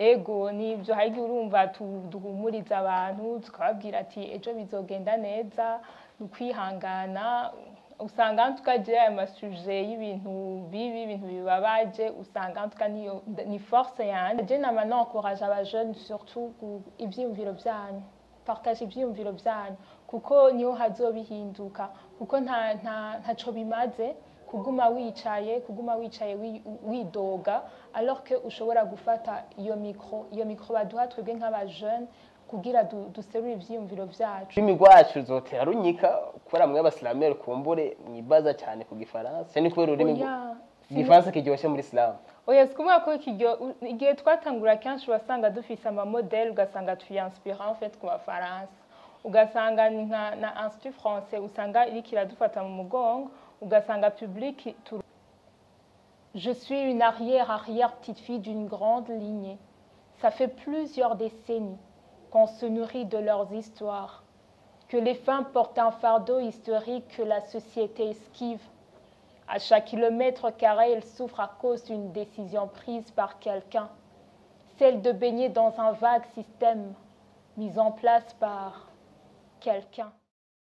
ego nibyo hari igihe urumva tu- duhumuriza abantu tukababwira ati ejo bizogenda neza ni ukwihangana usanga tukagira aya masuje y'ibintu bibi ibintu bibabaje usanga tuka niyo ni force yanjye je nama nonkuraje abajeune surtout ku- ivyiyumviro vyanyu partage ivyiyumviro vyanyu kuko niho hazobihinduka kuko nta nta ntaco bimaze kuguma wicaye kuguma wicaye wi- widoga alors que ushobora gufata iyo micro iyo micro baduha twebwe nk'abajeune kugira du- duserure ivyiyumviro vyacu ururimi rwacu ruzotera runyika kubera mwe abasilameri kumbure mwibaza cyane ku gifaransa ni kubera ururimi rw- Oya, igifaransa kiryoshye muri isilamu oya sikuvuga ko ikiryo u- igihe twatangura kenshi wasanga dufise amamodeli ugasanga tuyanspira en fait ku bafaransa ugasanga ni nka na institut français usanga iriko iradufata mu mugongo ugasanga public tu Je suis une arrière-arrière-petite-fille d'une grande lignée. Ça fait plusieurs décennies qu'on se nourrit de leurs histoires, que les femmes portent un fardeau historique que la société esquive. À chaque kilomètre carré, elles souffrent à cause d'une décision prise par quelqu'un, celle de baigner dans un vague système mis en place par quelqu'un.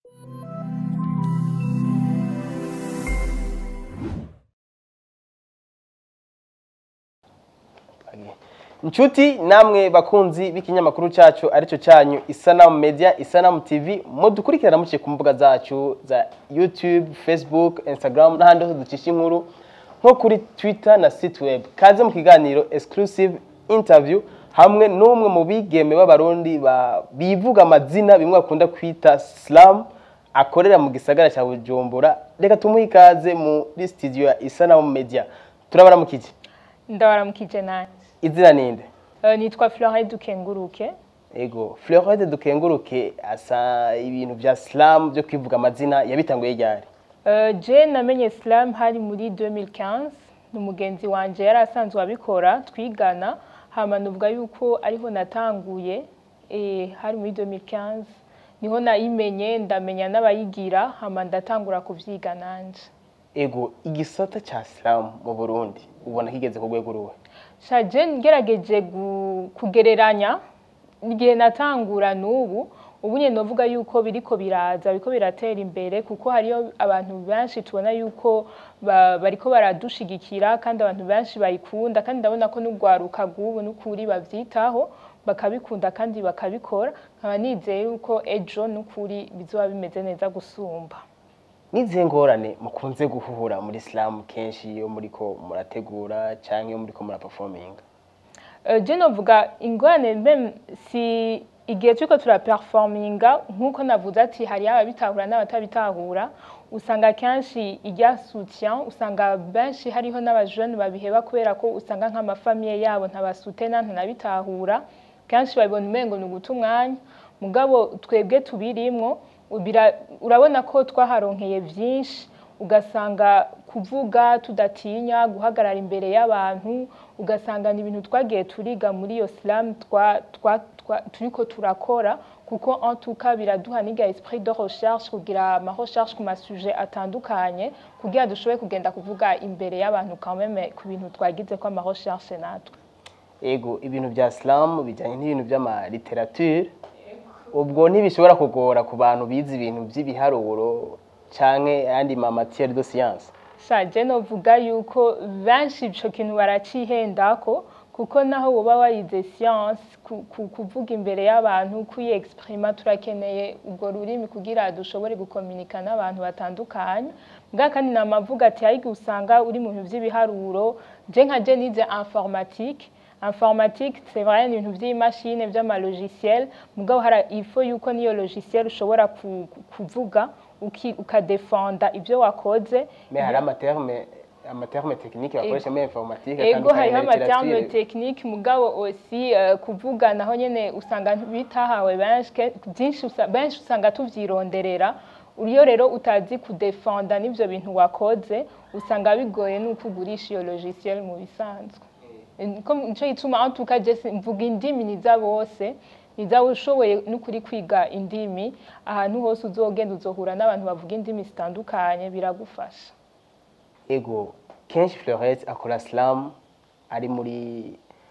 inshuti namwe bakunzi b'ikinyamakuru cyacu aricyo cyanyu isanamu media isanamu tv mudukurikirana muciye ku mbuga zacu za youtube facebook instagram n'ahandi hose ducisha inkuru nko kuri twitter na sitweb kaze mu kiganiro exclusive interview hamwe n'umwe mu bigeme b'abarundi ba- bivuga amazina bimwe bakunda kwita slam akorera mu gisagara cya bujumbura reka tumuhe ikaze muri studio ya isanamu media turabaramukije ndabaramukije nanjye izina ninde Eh, nitwa Florette Dukenguruke Ego, Floride dukenguruke asa ibintu bya slam byo kwivuga amazina yabitanguye ryari. Eh, je namenye slam hari muri 2015 ni umugenzi wanje yari asanzwe abikora twigana hama nuvuga yuko ariho natanguye eh, hari muri 2015 niho nayimenye ndamenya n'abayigira hama ndatangura kuvyiga nanje Ego, igisata cha slam mu Burundi ubona kigeze ku rwego ruwe. shaje ngerageje gu- kugereranya igihe natangura n'ubu ubu nyine novuga yuko biriko biraza biriko biratera imbere kuko hariyo abantu benshi tubona yuko ba- bariko baradushigikira kandi abantu benshi bayikunda kandi ndabona ko n'urwaruka rw'ubu n'ukuri bavyitaho bakabikunda kandi bakabikora nkaba nizeye yuko ejo n'ukuri bizoba bimeze neza gusumba Nizihe ngorane mukunze guhura muri slam kenshi iyo muriko murategura canke iyo muriko muraperforminga. Euh, je novuga ingorane meme si igihe turiko turaperforminga nk'uko navuze ati hariyo ababitahura n'abatabitahura usanga kenshi irya soutien usanga benshi hariho n'abajene babiheba kubera ko usanga nk'amafamiye yabo ntabasutena ntanabitahura kenshi babibona umengo ni uguta umwanya mugabo twebwe tubirimwo ubira- urabona ko twaharonkeye vyinshi ugasanga kuvuga tudatinya guhagarara imbere y'abantu ugasanga ni ibintu twagiye turiga muri iyo slam twa, twa, twa, turiko turakora kuko en tout cas biraduha n'iga esprit de recherche kugira ama recherche ku masuje atandukanye kugira dushobore kugenda kuvuga imbere y'abantu quand même ku bintu twagize ko ama recherche natwe Ego, ibintu bya slam bijanye n'ibintu by'ama literature. Ubwo ntibishobora kugora ku bantu bize ibintu by'ibiharuro canke ayandi ma matière de science. shaje novuga yuko benshi ico kintu baracihendako kuko naho woba warize science ku- ku- kuvuga imbere y'abantu kwiexprima turakeneye ubwo rurimi kugira dushobore gukominika n'abantu batandukanye mbwa kandi namavuga ati hari igihe usanga uri mu bintu vy'ibiharuro je nka je nize informatique informatique c'est vrai ni ibintu vy'imashine vy'amalogiciel mugabo hari il faut yuko niyo logiciel ushobora ku- ku- kuvuga uki- ukadefenda ivyo wakoze Mais hari amaterme amaterme technique bakoresha muri informatique ego atandukanye hariho na amaterme literature. technique mugabo aussi euh, kuvuga naho nyene usanga bitahawe benshi ke- byinshi usa- benshi usanga tuvyironderera iyo rero utazi kudefenda n'ivyo bintu wakoze usanga bigoye nuko ugurisha iyo logiciel mu bisanzwe Niko- nico gituma en tout cas je si- mvuga indimi niza bose niza ushoboye n'ukuri kwiga indimi ahantu hose uzogenda uzohura n'abantu bavuga indimi zitandukanye biragufasha ego kenshi Florette akora slam ari muri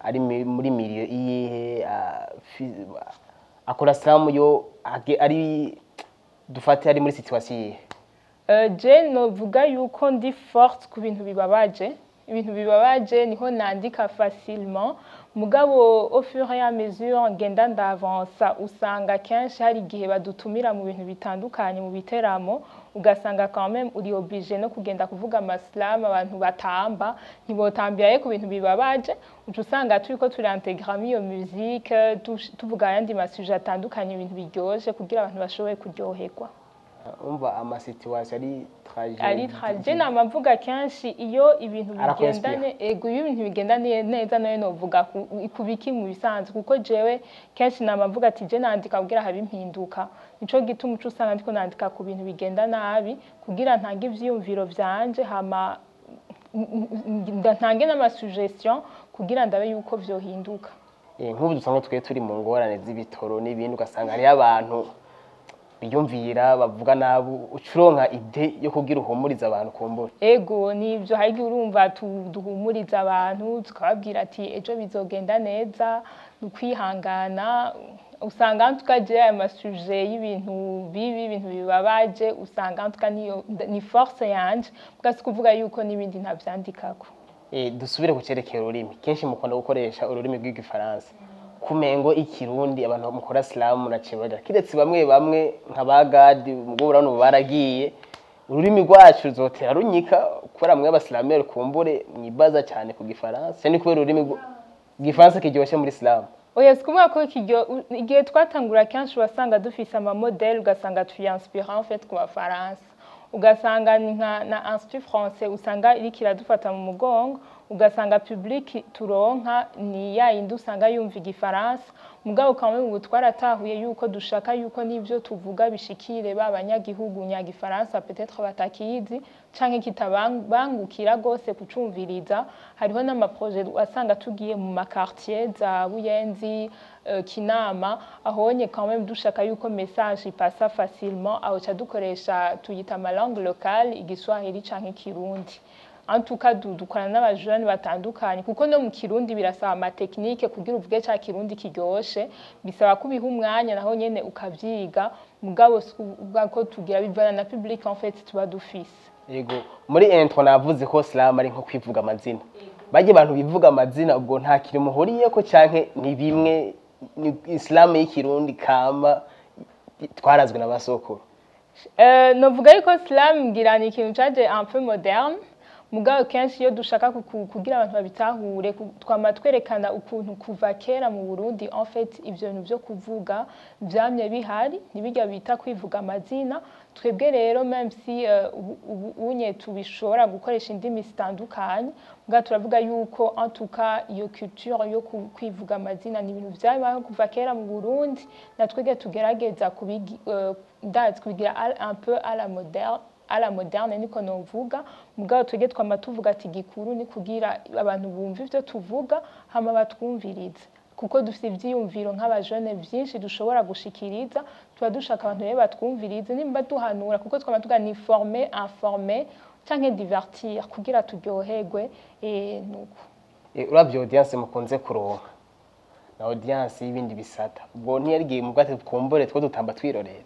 ari mi- muri miliyo iyihe ah, fi- akora slam yo age- ari dufate ari muri situation iyihe Euh, je novuga yuko ndi forte ku bintu bibabaje ibintu bibabaje niho nandika facilement mugabo au fur et à mesure ngenda ndavansa usanga kenshi hari igihe badutumira mu bintu bitandukanye mu biteramo ugasanga quand même uri obligé no kugenda kuvuga amaslam abantu batamba ntibotambiraye ku bintu bibabaje uca usanga turiko turintegramo iyo musique tush- tuvuga ayandi masuje atandukanye ibintu biryoshe kugira abantu bashobore kuryoherwa umva amasituwasiyo ari traje ari traje nama mvuga kenshi iyo ibintu Arakwinspire. bigendane ego iyo ibintu bigendaniye neza nayo novuga ku- ku biki mu bisanzwe kuko jewe kenshi nama mvuga ati je nandika kugira habe impinduka nico gituma uca usanga ndiko nandika ku bintu bigenda nabi kugira ntange ivyiyumviro vyanje hama n- n- ntange n'amasuggestion kugira ndabe yuko vyohinduka Eh, nk'ubu dusanga twe turi mu ngorane z'ibitoro n'ibindi ugasanga hariyo abantu biyumvira bavuga nabi uca uronka ide yo kugira uhumuriza abantu kumbura ego nibyo hari igihe urumva tu- duhumuriza abantu tukababwira ati ejo bizogenda neza ni ukwihangana usanga tukagira aya masuje y'ibintu bibi ibintu bibabaje usanga tuka niyo ni force yanje mbwa si kuvuga yuko n'ibindi ntavyandikako Eh, dusubire ku cerekeye ururimi kenshi mukunda gukoresha ururimi rw'igifaransa kumengo ikirundi abantu mukora silamu na cebada kiretse bamwe bamwe nka ba gadi ubwo urabona ubu baragiye ururimi rwacu ruzotera runyika kubera mwe abasilamere kumbure mwibaza cyane ku gifaransa cyane kubera ururimi rw- igifaransa kiryoshye muri silamu oya si kuvuga ko ikiryo u- igihe twatangura kenshi wasanga dufise amamodeli ugasanga tuyanspira en fait ku bafaransa ugasanga ni nka na institut français usanga iriko iradufata mu mugongo ugasanga public turonka ni ya yindi usanga yumva igifaransa mugabo kamwe ubu twaratahuye yuko dushaka yuko n'ivyo tuvuga bishikire ba banyagihugu nyagifaransa peut-être batakizi canke kitabangukira gose kucumviriza hariho n'amaproje wasanga tugiye mu makartier za buyenzi euh, kinama ahonye quand même dushaka yuko message ipasa facilement aho ca dukoresha tuyita ama langue locale igiswahili canke ikirundi en tout cas du- dukorana n'abajene batandukanye kuko no mu kirundi birasaba amatekinike kugira uvuge ca kirundi kiryoshe bisaba ko ubiha umwanya naho nyene ukavyiga mugabo si ukuvuga ko tugira bivana na public en fait tuba dufise yego muri intro navuze ko silamu ari nko kwivuga amazina bajya abantu bivuga amazina ubwo nta kintu muhuriyeko canke ni bimwe ni isilamu y'ikirundi kama twarazwe na basokuru Euh, novuga yuko slam ngira ni ikintu caje un peu moderne mugabo kenshi iyo dushaka kuku- kugira abantu babitahure ku- twama twerekana ukuntu kuva kera mu Burundi en fait ivyo bintu vyo kuvuga vyamye bihari ntibirya bita kwivuga amazina twebwe rero même si euh, ubu- ubu unye tubishobora gukoresha indimi zitandukanye mugabo turavuga yuko en tout cas iyo culture yo ku- kwivuga amazina ni ibintu vyabayeho kuva kera mu Burundi na twebwe tugerageza kubigi euh, ndazi kubigira à- un peu à la moderne à la moderne niko novuga mugabo twebwe twama tuvuga ati gikuru ni kugira abantu bumva ivyo tuvuga hama batwumvirize kuko dufite ivyiyumviro nk'abajene vyinshi dushobora gushikiriza tuba dushaka abantu rero batwumvirize nimba duhanura kuko twama tuga ni former informer canke divertir kugira turyoherwe eh, nuko Eh, uravye audience mukunze kuronka na audience y'ibindi bisata ubwo ntiyarigiye mu bwate twumbure two dutamba twirorera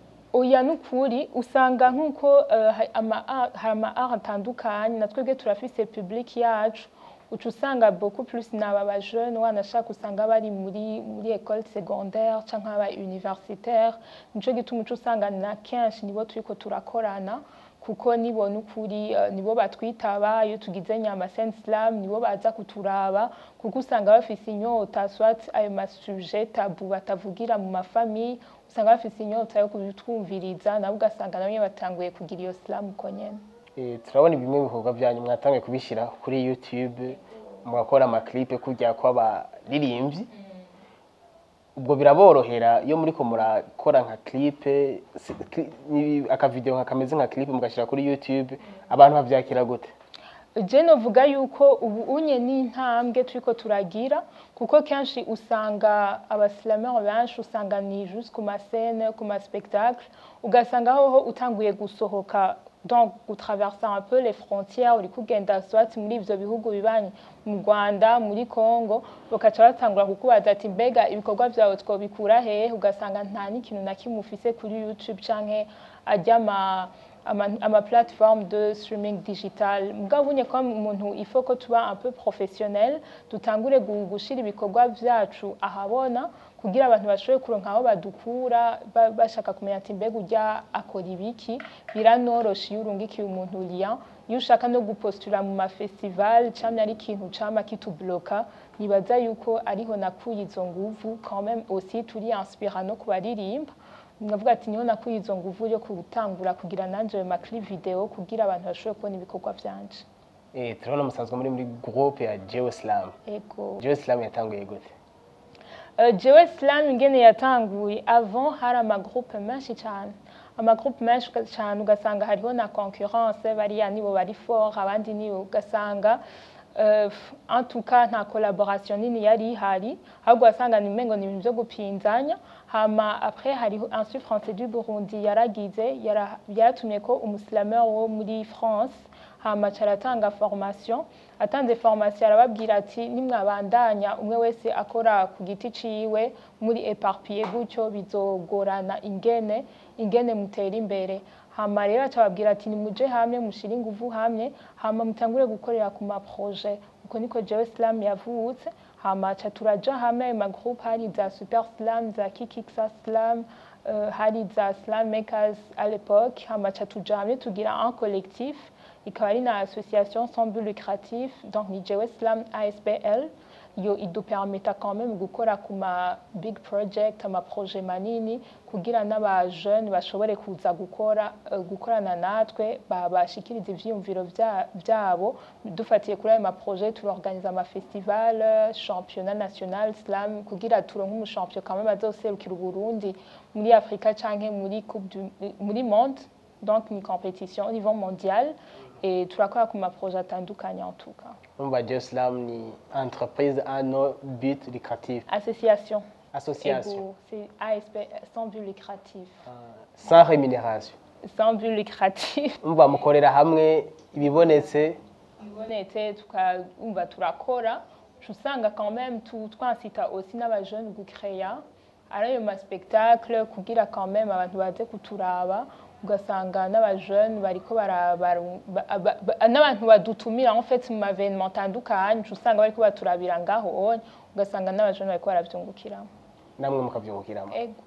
oya nukuri usanga nk'uko eh, ha- ama art- hari ama art atandukanye na twebwe turafise public yacu uca usanga beaucoup plus n'aba bajeune wanashaka usanga bari muri muri école secondaire canke aba universitaire nico gituma uca usanga na kenshi nibo turiko turakorana kuko nibo nukuri eh, nibo batwitaba iyo tugize nyama Saint Slam nibo baza kuturaba kuko usanga bafise inyota soit ayo masuje tabu batavugira mu mafamille usanga bafise inyota yo kubitwumviriza nabo ugasanga nabo nyene batanguye kugira iyo slam uko nyene Eh, turabona bimwe mu bikorwa byanyu mwatangiye kubishyira kuri youtube mugakora amaklipe kujya kw'abaririmbyi ubwo biraborohera iyo muriko murakora nka clipe si- cli- ni- akavideo nka kameze nka clipe mugashyira kuri youtube abantu bavyakira gute je novuga yuko ubu unye n'intambwe turiko turagira kuko kenshi usanga abasilamere benshi usanga ni juste ku mascene ku maspectacle ugasanga hoho utanguye gusohoka donc gutraversa un peu les frontières uri kugenda swati muri ivyo bihugu bibanyi mu Rwanda muri Congo bakaca batangura kukubaza ati mbega ibikorwa vyawe twobikura hehe ugasanga nta n'ikintu na kimwe ufise kuri YouTube canke ajya ama ama, ama plateforme de streaming digital mugabo unye ko umuntu il faut ko tuba un peu professionnel dutangure gu- gushira ibikorwa vyacu ahabona kugira abantu bashobore kuronka aho badukura ba- bashaka kumenya ati mbega urya akora ibiki biranorosha iyo urungikiye umuntu lien iyo ushaka no gupostula mu mafestival camye ari ikintu cama kitubloka nibaza yuko ariho nakuye izo nguvu quand même aussi turi inspira no kubaririmba ndavuga ati niho nakuye izo nguvu yo gutangura kugira nanje ma clip video kugira abantu bashobore kubona ibikorwa vyanje Eh, turabona musanzwe muri muri groupe ya Jeo Slam. ego Jeo Slam yatanguye gute? Uh, jewe slam ingene yatanguye avant hari amagroupe menshi cyane amagroupe menshi uga- cyane ugasanga hariho na concurrence bariya nibo bari fort abandi nibo ugasanga uh, en tout cas nta collaboration nini yari ihari ahubwo wasanga ni umengo ni ibintu byo gupinzanya hama après hariho institut français du burundi yaragize yara- yaratumye ko umusilameur wo muri france hama aca aratanga formation atanze formation arababwira ati nimwabandanya umwe wese akora ku giti ciwe muri eparpille gutyo bizogorana ingene ingene mutera imbere hama rero aca ababwira ati nimuje hamwe mushire inguvu hamwe hama mutangure gukorera ku maproje uko niko jewe slam yavutse hama aca turaja hamwe ayo magroupe hari za super slam za kikiksa slam euh, hari za slam makers à l'époque hama aca tuja hamwe tugira un collectif ikaba ari na association sans but lucratif donc ni jewe slam aspl yo idupermeta quand même gukora ku ma big project ama projet manini kugira n'aba jeune bashobore kuza gukora uh, gukorana natwe ba- bashikiriza ivyiyumviro vya- vyabo dufatiye kuri ayo ma projet turorganiza ama festival euh, championnat national slam kugira turonke umushampion quand même azoserukira uburundi muri afrika canke muri coupe du, muri monde donc ni compétition au niveau mondial et turakora ku ma projet atandukanye en tout cas Umva Jeo Slam ni entreprise à no but lucratif. association Association. Ego, c'est ASP sans but lucratif Sans rémunération. sans but lucratif Umva mukorera hamwe ibibonetse ibonetse tukumva turakora uca usanga quand même tu- twansita aussi n'abajeune gucreya ari ayo maspectacle kugira quand même abantu baze kuturaba ugasanga n'abajeune bariko bara- bara- ba- ba- ba- n'abantu badutumira en fait mu mavenema atandukanye uca usanga bariko baturabira ngaho onye ugasanga n'abajeune bariko baravyungukiramo namwe mukabyungukiramo. ego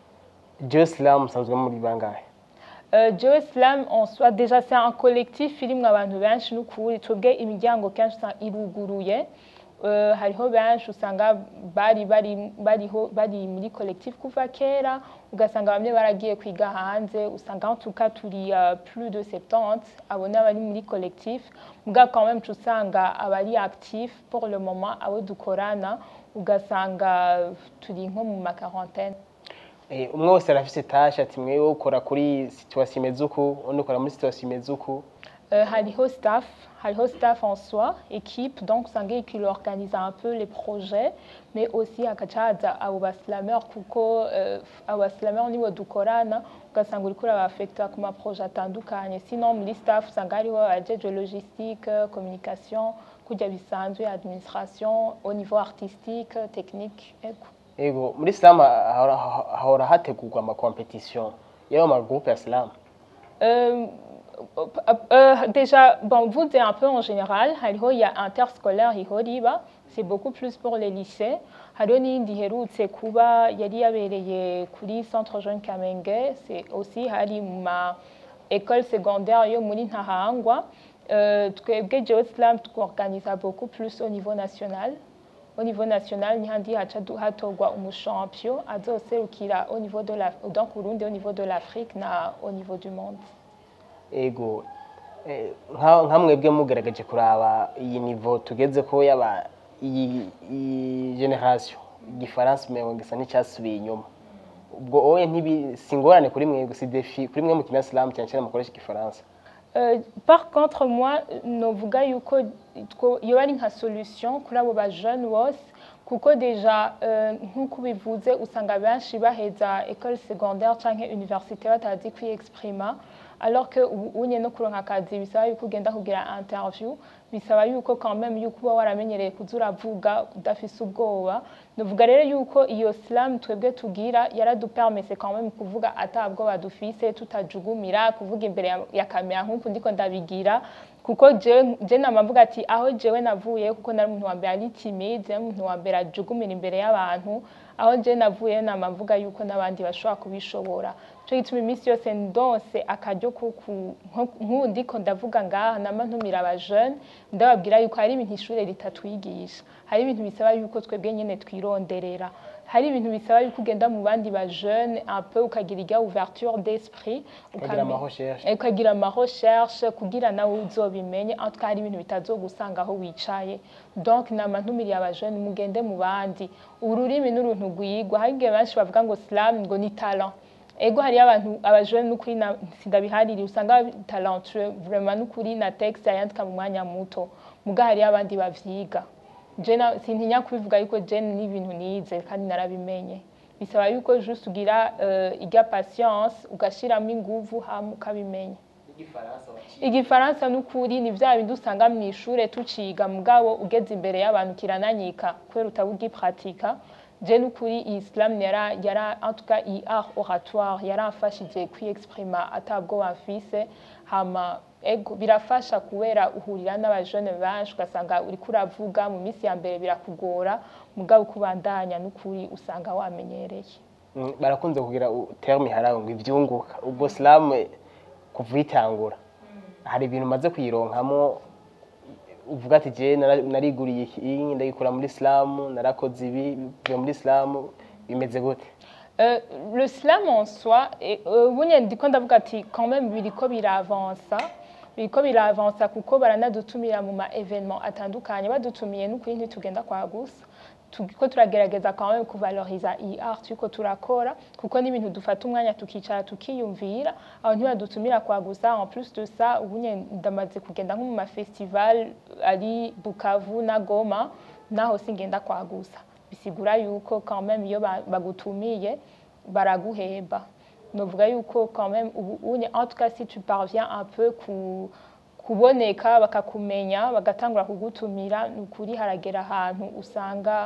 Jeo Slam musanzwe muri bangahe? Euh, Joe Slam en soi déjà c'est un collectif irimwo abantu benshi n'ukuri twebwe imiryango kenshi usanga iruguruye Euh, hariho benshi usanga bari bari bariho bari muri collectif kuva kera ugasanga bamwe baragiye kwiga hanze usanga en tout cas turi uh, plus de 70 abo ni abari muri collectif muga quand même usanga abari actif pour le moment abo dukorana ugasanga turi nko mu ma quarantaine Eh, umwe wese arafise tashe ati mwewe ukora kuri situation imeze uku undi ukora muri situation imeze uku Euh, hariho staff, hariho staff en soi, équipe, donc usanga qu'il organise un peu les projets, mais aussi akacaza abo baslameur kuko euh, abo baslameur nibo dukorana ugasanga uriko urabafekta ku maprojet atandukanye sinon muri staff usanga hariho abajeje logistique communication kurya bisanzwe administration au niveau artistique technique ego ego muri Slam hahora hahora hategurwa ama competition y'ayo ma groupe ya Slam Euh, euh, déjà, bon, vous dites un peu en général, hariho il y a interscolaire ihoriba, c'est beaucoup plus pour les lycées. Hariho n'iyindi iherutse kuba yari yabereye kuri Centre Jeune Kamenge, c'est aussi hari mu ma école secondaire yo muri Ntahangwa. Euh, twebwe Jewe Slam tworganiza beaucoup plus au niveau national. Au niveau national, ni handi haca du- hatorwa umushampion azoserukira au niveau de la, donc Burundi au niveau de l'Afrique na au niveau du monde. ego eh, nka nka mwebwe mugaragaje kuraba iyi niveau tugeze ko yaba iyi iyi generation igifaransa umengo gisa n'icyasubiye inyuma ubwo oye ntibi singorane kuri mwebwe si defi kuri mwe mukina Slam cyane cyane mukoresha igifaransa Euh, par contre moi novuga yuko two- yoba ari nka solution kuri abo bajeune bose kuko deja euh, nk'uko ubivuze usanga benshi baheza école secondaire canke université batazi kwiexprima alors que ubu unye no kuronka akazi bisaba yuko ugenda kugira interview bisaba yuko quand même yuko uba waramenyereye kuza uravuga udafise ubwoba nuvuga rero yuko iyo slam twebwe tugira yaradupermese quand même kuvuga atabwoba dufise tutajugumira kuvuga imbere ya, ya kamera nk'uku ndiko ndabigira kuko jewe je namavuga ati aho jewe navuye kuko nari umuntu wa mbere ari timide nari umuntu wa mbere ajugumira imbere y'abantu aho je navuye namavuga yuko n'abandi bashobora kubishobora cyo gituma iminsi yose ndonse akaryo nk'ubu ndiko ndavuga ngaha nama ntumira abajeune ndababwira yuko hari ibintu ishure ritatwigisha hari ibintu bisaba yuko twebwe nyene twironderera hari ibintu bisaba yuko ugenda mu bandi ba jeune un peu ukagira irya ouverture d'esprit Ukagira ama recherche. ukagira ama recherche kugira nawe uzobimenye en tout cas hari ibintu bitazogusanga aho wicaye donc nama ntumiriye aba jeune mugende mu bandi ururimi n'uruntu rwigwa hari igihe benshi bavuga ngo slam ngo ni talent ego hariyo abantu abajene n'ukuri na- sindabihaririye usanga bari talentueux vraiment n'ukuri na texte yayandika mu mwanya muto muga hariyo abandi bavyiga je na- sintinya kubivuga yuko je n'ibintu nize kandi narabimenye bisaba yuko juste ugira uh, irya patience ugashiramo inguvu hama ukabimenya igifaransa n'ukuri ni vya bindi usanga mu ishure tuciga mugabo ugeze imbere y'abantu kirananyika kubera utaba ugipratika je n'ukuri iyi islam yara yara en tout cas iyi art oratoire yaramfashije kwiexprima atabwo bamfise hama ego birafasha kubera uhurira n'abajene benshi ugasanga uriko uravuga mu minsi ya mbere birakugora mugabo uko ubandanya n'ukuri usanga wamenyereye Mm, barakunze kugira u- terme haraho ngo ivyunguka ubwo slam eh, kuva uyitangura hari ibintu maze kuyironkamo uvuga ati je nara- nariguriye iki ndagikura muri slam narakoze ibi bivuye muri slam bimeze gute Euh, le slam en soi, et, euh, bunye ndiko ndavuga ati quand même biriko biravansa biriko biravansa kuko baranadutumira mu ma evenement atandukanye badutumiye n'ukuri ntitugenda kwa gusa turiko turagerageza quand même kuvaloriza iyi art turiko turakora kuko n'ibintu dufata umwanya tukicara tukiyumvira aho ntibadutumira kwa gusa en plus de ça ubunye ndamaze kugenda nko mu ma festival ari Bukavu na Goma naho singenda kwa gusa bisigura yuko quand même iyo ba- bagutumiye baraguhemba novuga yuko quand même ubu unye en tout cas si tu parviens un peu ku kuboneka bakakumenya bagatangura kugutumira ni ukuri haragera ahantu usanga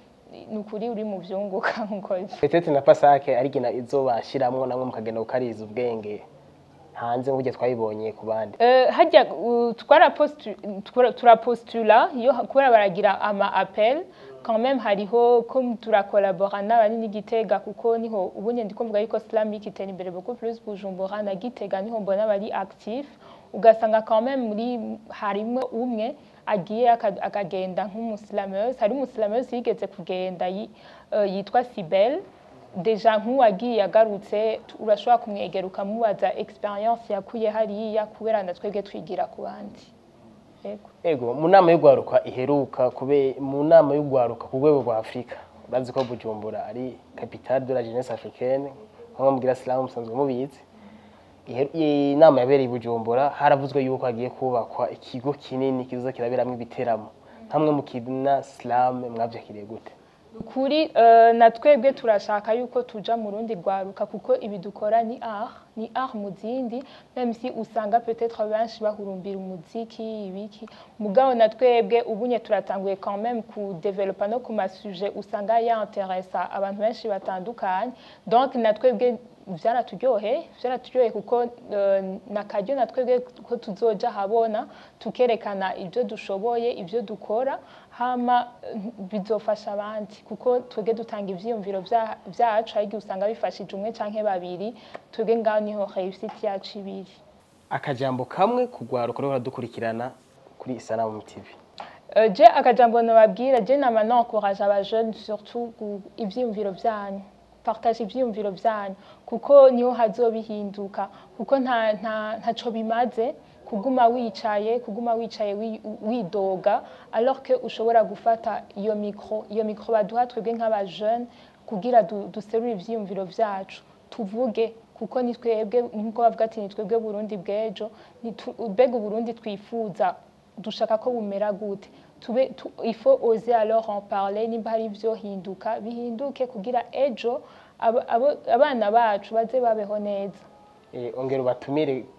ni ukuri uri mu vyunguka nkuko petete na pasake ari gina izobashiramwo namwe mukagenda gukariza ubwenge hanze nk'uburyo twayibonye ku bandi Euh, hajya uh, twarapostu- twara- turapostula iyo kubera baragira ama appel quand même hariho ko turakolabora n'abari n'igitega kuko niho ubunye ndiko mvuga yuko islamic itera imbere beaucoup plus bujumbura na gitega niho mbona bari actif ugasanga quand même muri harimwo umwe agiye aka- akagenda nk'umusilameuse hari umusilameuse yigeze kugenda yi- eh, yitwa sibel deja nk'uwagiye agarutse tu- urashobora kumwegera ukamubaza experience yakuye hariya kubera na twebwe twigira ku bandi Yego. ego mu nama y'ugwaruka iheruka kube mu nama y'ugwaruka ku rwego rwa afurika urazi ko bujumbura ari capitale de la jeunesse africaine nko mubwira silamu musanzwe mubizi Ihe- iyi nama yabereye i bujumbura haravuzwe yuko hagiye kubakwa ikigo kinini kizoza kiraberamwo ibiteramo hamwe mu kina silamu mwavyakiriye gute kuri eh, na twebwe turashaka yuko tuja mu rundi rwaruka kuko ibi dukora ni art ni art mu zindi même si usanga peut-être benshi bahurumbira umuziki ibiki mugabo na twebwe ubunye turatanguye quand même ku developa no ku masuje usanga yanteresa abantu benshi batandukanye donc na twebwe vyaraturyoheye vyaraturyoheye kuko eh, nakaryo na twebwe ko tuzoja habona tukerekana ibyo dushoboye ibyo dukora hama eh, bizofasha abandi kuko twebwe dutanga ivyiyumviro vya- vyacu hari igihe usanga bifashije umwe canke babiri twebwe ngaho niho réussite yacu ibiri akajambo kamwe kugwaruka rero dukurikirana kuri isanamu tv Euh, je akajambo nababwira je nama nencourage abajeune surtout gu- ivyiyumviro vyanyu partage ivyiyumviro vyanyu kuko niho hazobihinduka kuko nta nta ntaco bimaze kuguma wicaye kuguma wicaye wi- widoga alors que ushobora gufata iyo micro iyo micro baduha twebwe nk'abajeune kugira du- duserure ivyiyumviro vyacu tuvuge kuko ni twebwe nkuko bavuga ati ni twebwe Burundi bw'ejo ni tu- mbega Uburundi twifuza dushaka ko bumera gute tube tu, il faut oser alors en parler nimba hari ivyohinduka bihinduke kugira ejo abo- abo- abana bacu baze babeho neza Eh, ongera ubatumire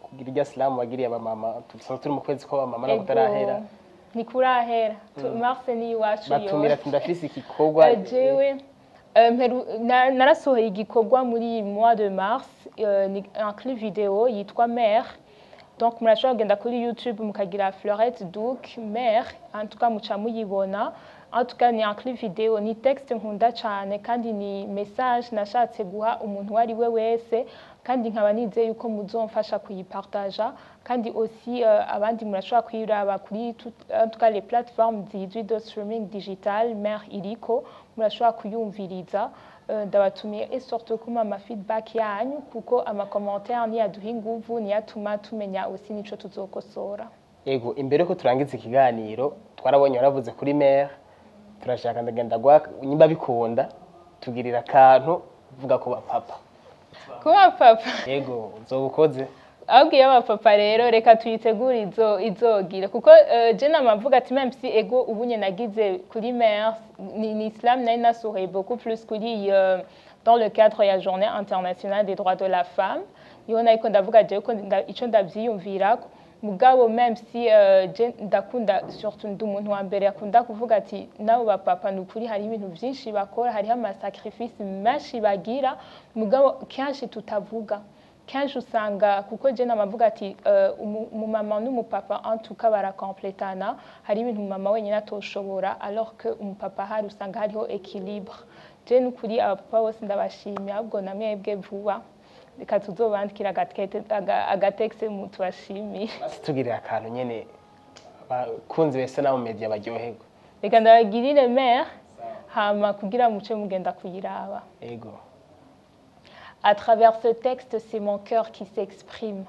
kugira irya silamu wagiriye abamama dusanzwe turi mu kwezi kw'abamama no Ego, kutarahera ntikurahera Tu- mars ni iwacu batumira yose ati ndafise igikorwa Eh, jewe eh, mperu- na- narasohoye igikorwa muri mois de mars eh, ni un clip video yitwa mère donc murashobora kugenda kuri youtube mukagira fleurette duc mère en tout cas muca muyibona en tout cas ni un clip video ni texte nkunda cyane kandi ni message nashatse guha umuntu uwo ari we wese kandi nkaba nizeye yuko muzomfasha kuyipartaja kandi aussi euh, abandi murashobora kuyiraba kuri tout- en tout cas les plateformes zizwi de streaming digital mère iriko murashobora kuyumviriza Euh, ndabatumiye et surtout kuma ama feedback yanyu kuko ama commentaire niyo aduha inguvu niyo atuma tumenya aussi nico tuzokosora ego imbere ko turangiza ikiganiro twarabonye waravuze kuri mere turashaka ndagenda guha nyimba bikunda tugirira akantu vuga ku bapapa kuba papa ego uzoba ukoze abwiye abapapa rero reka tuyitegure izo izogire kuko uh, je namavuga ati même si ego ubunye nagize kuri mère ni, ni islam nari nasohoye beaucoup plus kuri uh, dans le cadre ya journée internationale des droits de la femme niho nariko ndavuga jewe ko nda- ico ndavyiyumvirako mugabo même si uh, je ndakunda surtout ndi umuntu wa mbere akunda kuvuga ati nabo bapapa ni ukuri hariho ibintu vyinshi bakora hariho amasacrifice menshi bagira mugabo kenshi tutavuga kenshi usanga kuko je namavuga ati uh, umu- umumama n'umupapa en tout cas barakompletana hari ibintu umumama wenyine atoshobora alors que umupapa hari usanga hariho équilibre je n'ukuri abapapa bose ndabashimye ahubwo na mwebwe vuba reka tuzobandikira agatekete- aga- agatekste mu tubashimiye basi tugirira akantu nyene abakunzi bese nabo media baryoherwa reka ndabagirire mère hama kugira muce mugenda kuyiraba ego À travers ce texte, c'est mon cœur qui s'exprime.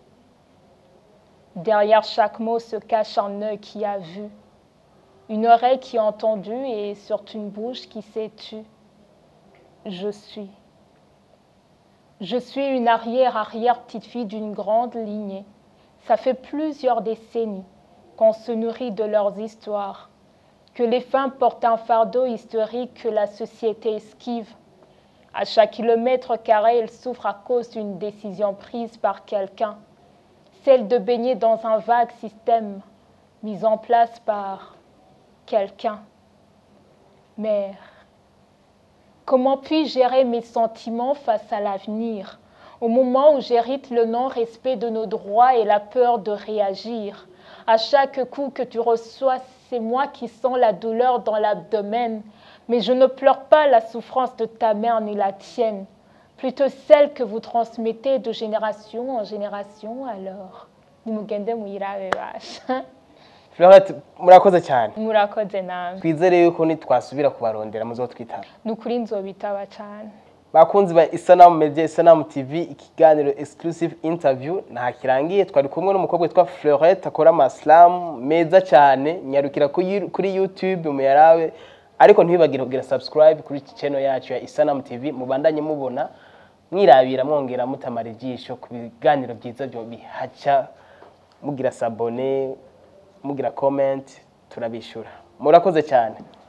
Derrière chaque mot se cache un œil qui a vu, une oreille qui a entendu et surtout une bouche qui s'est tue. Je suis. Je suis une arrière-arrière petite fille d'une grande lignée. Ça fait plusieurs décennies qu'on se nourrit de leurs histoires, que les femmes portent un fardeau historique que la société esquive. À chaque kilomètre carré, elles souffrent à cause d'une décision prise par quelqu'un, celle de baigner dans un vague système mis en place par quelqu'un. Mère, comment puis-je gérer mes sentiments face à l'avenir, au moment où j'hérite le non-respect de nos droits et la peur de réagir À chaque coup que tu reçois, c'est moi qui sens la douleur dans l'abdomen, mais je ne pleure pas la souffrance de ta mère ni la tienne, plutôt celle que vous transmettez de génération en génération alors. nimugende muyirabe basha Florette murakoze cyane murakoze namwe twizere yuko nitwasubira kubarondera muzotwitaba ni ukuri nzobitaba cyane bakunzi ba isanamu media isanamu tv ikiganiro exclusive interview nta kirangiye twari kumwe n'umukobwa witwa Florette akora amasilamu meza cyane nyarukira kuri kuri youtube muyarabe ariko ntibibagire kugira subscribe kuri iki channel yacu ya isanamu tv mubandanye mubona mwirabira mwongera mutamara ijisho ku biganiro byiza byo bihaca mugira sabone mugira comment turabishura murakoze cyane